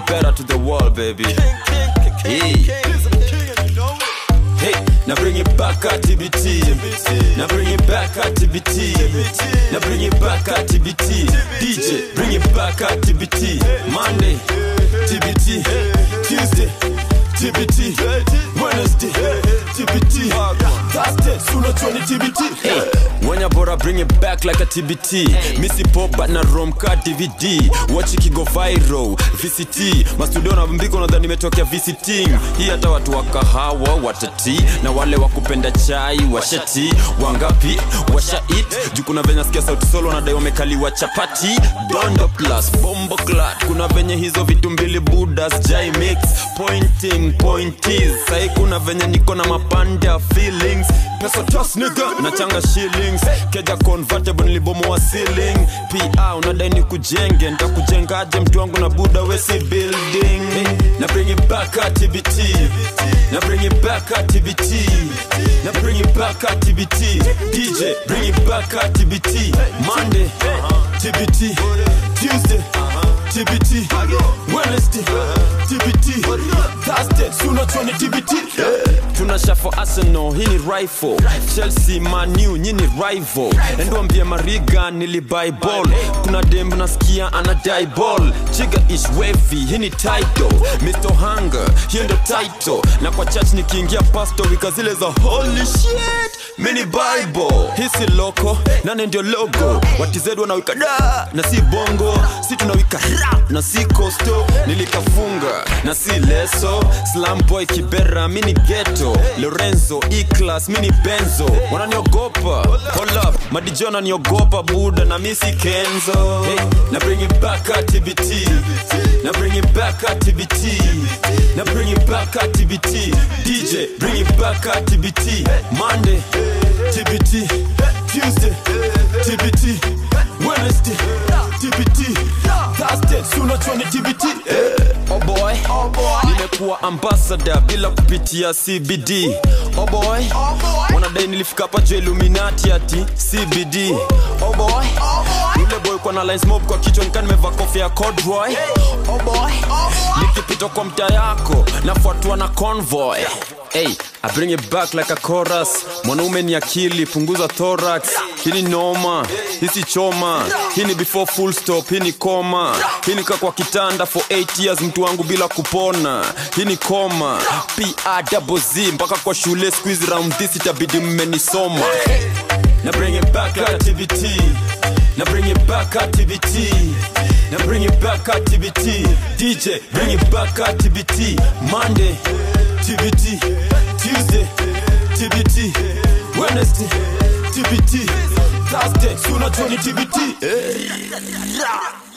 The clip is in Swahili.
better to the world, baby. Hey. Hey, now bring it back at TBT. Now bring it back at TBT. Now bring it back at TBT. DJ, bring it back at TBT. Monday, TBT. Tuesday, TBT. Wednesday, TBT. Thursday, sooner 20 TBT. Hey, when you bora bring it back like a TBT. Missy pop but na romka DVD. Watch it go viral. VCT. Mastudio na mbiko nadhani nimetokea visiting. Hii hata watu wa kahawa watati na wale wa kupenda chai washati wangapi washa it juu kuna venye sikia sauti solo nadai wamekaliwa chapati dondo plus bombo clat kuna venye hizo vitu mbili budas jai mix pointing pointies sai kuna venye niko na mapanda feelings pesa tos nigga nachanga shillings keja convertible nilibomoa ceiling pa unadai ni kujenge ntakujengaje mtu wangu na buda wesi building hey, na bring it back at TBT na bring it back at TBT na bring it back at TBT DJ bring it back at TBT Monday TBT Tuesday TBT Wednesday TBT Thursday sooner 20 TBT tunasha for Arsenal hii ni rifle Chelsea Man U nyini rival endwambie Mariga nilibuy ball kuna dem nasikia anadai ball chiga is wavy hii ni title Mr. Hunger hiyo ndo title na kwa church nikiingia pastor wika zile za holy shit mini bible hii si loko nane ndio logo watized wanawika da na si bongo si tunawika rap na si kosto nilikafunga na si leso slam boy kibera mini geto lorenzo eclas mini benzo wananiogopa hold up madijo wananiogopa buda na misi kenzo hey, na bring it back at tbt na bring it back at tbt na bring it back at tbt dj bring it back at tbt monday tbt tuesday tbt wednesday tbt thursday sooner 20 tbt oh boy nimekuwa ambassador bila kupitia cbd oh boy wanadai nilifika hapa juu illuminati ati cbd oh boy yule boy kwa na lines mob kwa kichwa nikaa nimevaa kofia ya corduroy oh boy nikipita kwa mtaa yako nafuatwa na convoy Hey, I bring it back like a chorus. Mwanaume ni akili, punguza thorax. Hii ni noma, hii si choma. Hii ni before full stop, hii ni koma. Hii ni kaa kwa kitanda for 8 years mtu wangu bila kupona. Hii ni koma. PA double Z mpaka kwa shule squeeze round this itabidi mmenisoma. Na bring it back at TBT. Na bring it back at TBT. Na bring it back at TBT. DJ, bring it back at TBT. Monday, TBT. Tuesday, TBT. Wednesday, TBT. Thursday, sooner 20 TBT.